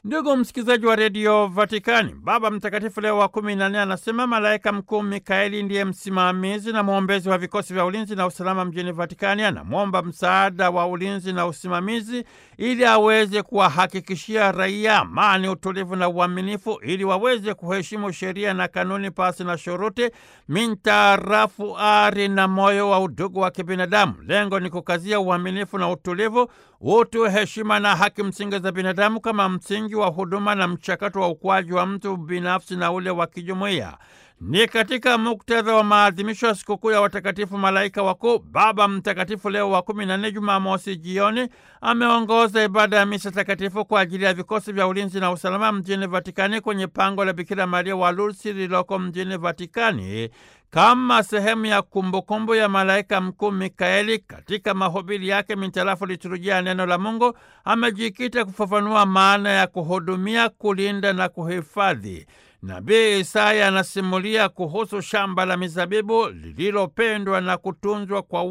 Ndugu msikilizaji wa redio Vatikani, Baba Mtakatifu Leo wa kumi na nne anasema malaika mkuu Mikaeli ndiye msimamizi na mwombezi wa vikosi vya ulinzi na usalama mjini Vatikani. Anamwomba msaada wa ulinzi na usimamizi ili aweze kuwahakikishia raia amani, utulivu na uaminifu, ili waweze kuheshimu sheria na kanuni pasi na shuruti, mintarafu ari na moyo wa udugu wa kibinadamu. Lengo ni kukazia uaminifu na utulivu, utu, heshima na haki msingi za binadamu kama msingi wa huduma na mchakato wa ukuaji wa mtu binafsi na ule wa kijumuiya. Ni katika muktadha wa maadhimisho ya sikukuu ya watakatifu malaika wakuu, Baba Mtakatifu Leo wa kumi na nne, Jumamosi jioni, ameongoza ibada ya misa takatifu kwa ajili ya vikosi vya ulinzi na usalama mjini Vatikani kwenye pango la Bikira Maria wa Lourdes lililoko mjini Vatikani kama sehemu ya kumbukumbu ya malaika mkuu Mikaeli. Katika mahubiri yake mintarafu liturujia ya neno la Mungu, amejikita kufafanua maana ya kuhudumia, kulinda na kuhifadhi. Nabii Isaya anasimulia kuhusu shamba la mizabibu lililopendwa na kutunzwa kwa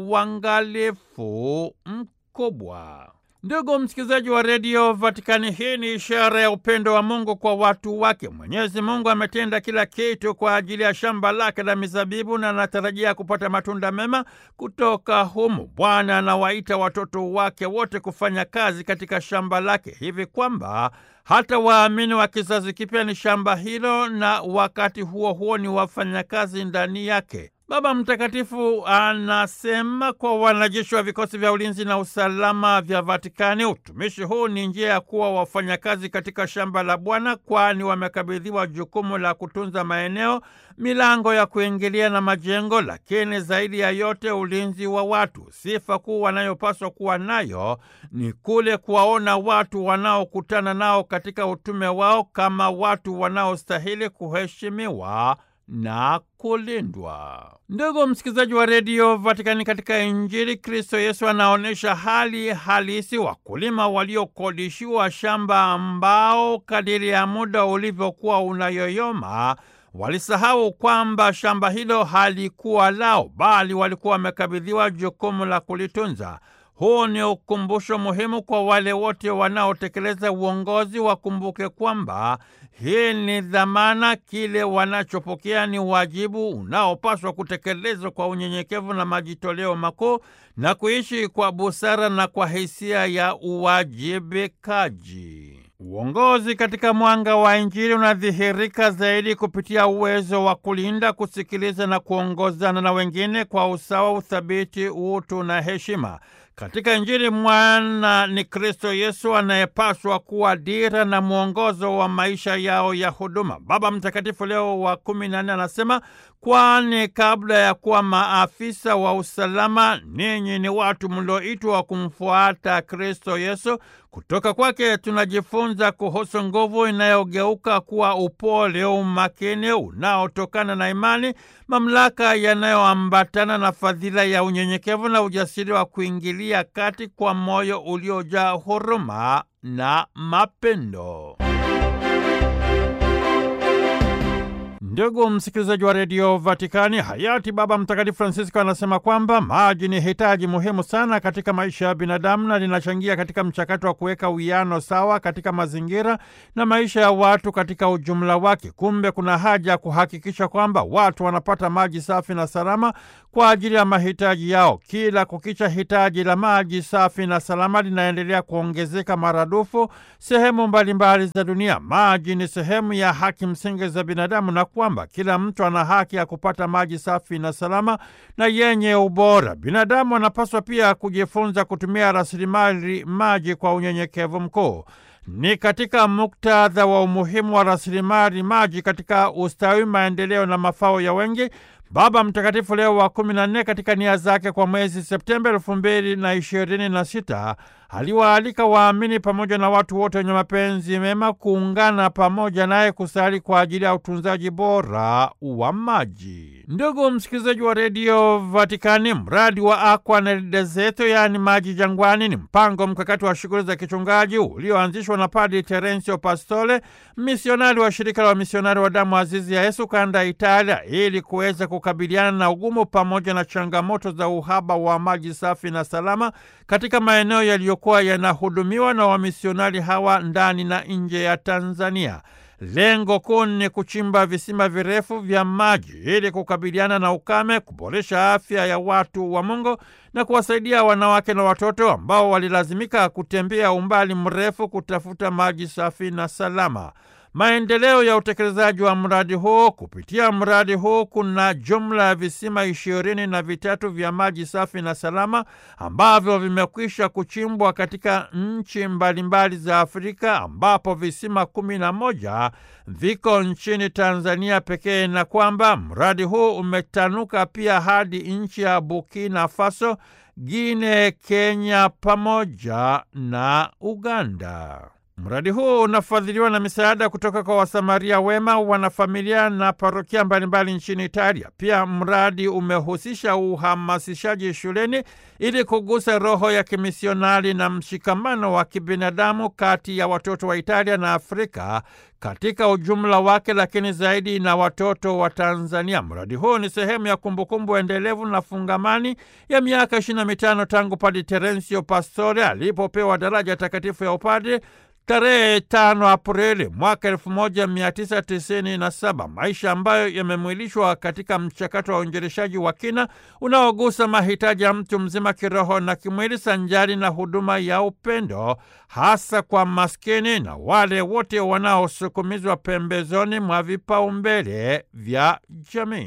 uangalifu mkubwa. Ndugu msikilizaji wa redio Vatikani, hii ni ishara ya upendo wa Mungu kwa watu wake. Mwenyezi Mungu ametenda kila kitu kwa ajili ya shamba lake la mizabibu na anatarajia kupata matunda mema kutoka humu. Bwana anawaita watoto wake wote kufanya kazi katika shamba lake, hivi kwamba hata waamini wa kizazi kipya ni shamba hilo, na wakati huo huo ni wafanyakazi ndani yake. Baba Mtakatifu anasema kwa wanajeshi wa vikosi vya ulinzi na usalama vya Vatikani, utumishi huu ni njia ya kuwa wafanyakazi katika shamba la Bwana, kwani wamekabidhiwa jukumu la kutunza maeneo, milango ya kuingilia na majengo, lakini zaidi ya yote ulinzi wa watu. Sifa kuu wanayopaswa kuwa nayo ni kule kuwaona watu wanaokutana nao katika utume wao kama watu wanaostahili kuheshimiwa na kulindwa. Ndugu msikilizaji wa redio Vatikani, katika Injili Kristo Yesu anaonyesha hali halisi wakulima waliokodishiwa shamba ambao kadiri ya muda ulivyokuwa unayoyoma walisahau kwamba shamba hilo halikuwa lao, bali walikuwa wamekabidhiwa jukumu la kulitunza. Huu ni ukumbusho muhimu kwa wale wote wanaotekeleza uongozi. Wakumbuke kwamba hii ni dhamana, kile wanachopokea ni wajibu unaopaswa kutekelezwa kwa unyenyekevu na majitoleo makuu, na kuishi kwa busara na kwa hisia ya uwajibikaji. Uongozi katika mwanga wa Injili unadhihirika zaidi kupitia uwezo wa kulinda, kusikiliza na kuongozana na wengine kwa usawa, uthabiti, utu na heshima. Katika Injili mwana ni Kristo Yesu anayepaswa kuwa dira na mwongozo wa maisha yao ya huduma. Baba Mtakatifu Leo wa kumi na nne anasema, kwani kabla ya kuwa maafisa wa usalama, ninyi ni watu mlioitwa kumfuata Kristo Yesu. Kutoka kwake tunajifunza kuhusu nguvu inayogeuka kuwa upole, umakini unaotokana na imani, mamlaka yanayoambatana na fadhila ya unyenyekevu na ujasiri wa kuingilia kati kwa moyo uliojaa huruma na mapendo. Ndugu msikilizaji wa redio Vatikani, hayati Baba Mtakatifu Francisco anasema kwamba maji ni hitaji muhimu sana katika maisha ya binadamu na linachangia katika mchakato wa kuweka uwiano sawa katika mazingira na maisha ya watu katika ujumla wake. Kumbe kuna haja ya kuhakikisha kwamba watu wanapata maji safi na salama kwa ajili ya mahitaji yao. Kila kukicha, hitaji la maji safi na salama linaendelea kuongezeka maradufu sehemu mbalimbali za dunia. Maji ni sehemu ya haki msingi za binadamu na kwamba kila mtu ana haki ya kupata maji safi na salama na yenye ubora. Binadamu anapaswa pia kujifunza kutumia rasilimali maji kwa unyenyekevu mkuu. Ni katika muktadha wa umuhimu wa rasilimali maji katika ustawi, maendeleo na mafao ya wengi Baba Mtakatifu Leo wa kumi na nne katika nia zake kwa mwezi Septemba elfu mbili na ishirini na sita aliwaalika waamini pamoja na watu wote wenye mapenzi mema kuungana pamoja naye kusali kwa ajili ya utunzaji bora wa maji. Ndugu msikilizaji wa redio Vatikani, mradi wa Aqua nel Deserto, yaani maji jangwani, ni mpango mkakati wa shughuli za kichungaji ulioanzishwa na Padri Terensio Pastore, misionari wa shirika la wamisionari wa damu azizi ya Yesu kanda ya Italia, ili kuweza kukabiliana na ugumu pamoja na changamoto za uhaba wa maji safi na salama katika maeneo yaliyo yaliyokuwa yanahudumiwa na wamisionari hawa ndani na nje ya Tanzania. Lengo kuu ni kuchimba visima virefu vya maji ili kukabiliana na ukame, kuboresha afya ya watu wa Mungu na kuwasaidia wanawake na watoto ambao walilazimika kutembea umbali mrefu kutafuta maji safi na salama. Maendeleo ya utekelezaji wa mradi huu. Kupitia mradi huu kuna jumla ya visima ishirini na vitatu vya maji safi na salama ambavyo vimekwisha kuchimbwa katika nchi mbalimbali za Afrika, ambapo visima kumi na moja viko nchini Tanzania pekee, na kwamba mradi huu umetanuka pia hadi nchi ya Burkina Faso, Guinea, Kenya pamoja na Uganda. Mradi huu unafadhiliwa na misaada kutoka kwa Wasamaria wema, wanafamilia na parokia mbalimbali nchini Italia. Pia mradi umehusisha uhamasishaji shuleni ili kugusa roho ya kimisionari na mshikamano wa kibinadamu kati ya watoto wa Italia na Afrika katika ujumla wake, lakini zaidi na watoto wa Tanzania. Mradi huu ni sehemu ya kumbukumbu endelevu na fungamani ya miaka ishirini na mitano tangu Padre Terensio Pastore alipopewa daraja takatifu ya upadre tarehe tano Aprili mwaka elfu moja mia tisa tisini na saba, maisha ambayo yamemwilishwa katika mchakato wa uinjilishaji wa kina unaogusa mahitaji ya mtu mzima kiroho na kimwili, sanjari na huduma ya upendo hasa kwa maskini na wale wote wanaosukumizwa pembezoni mwa vipaumbele vya jamii.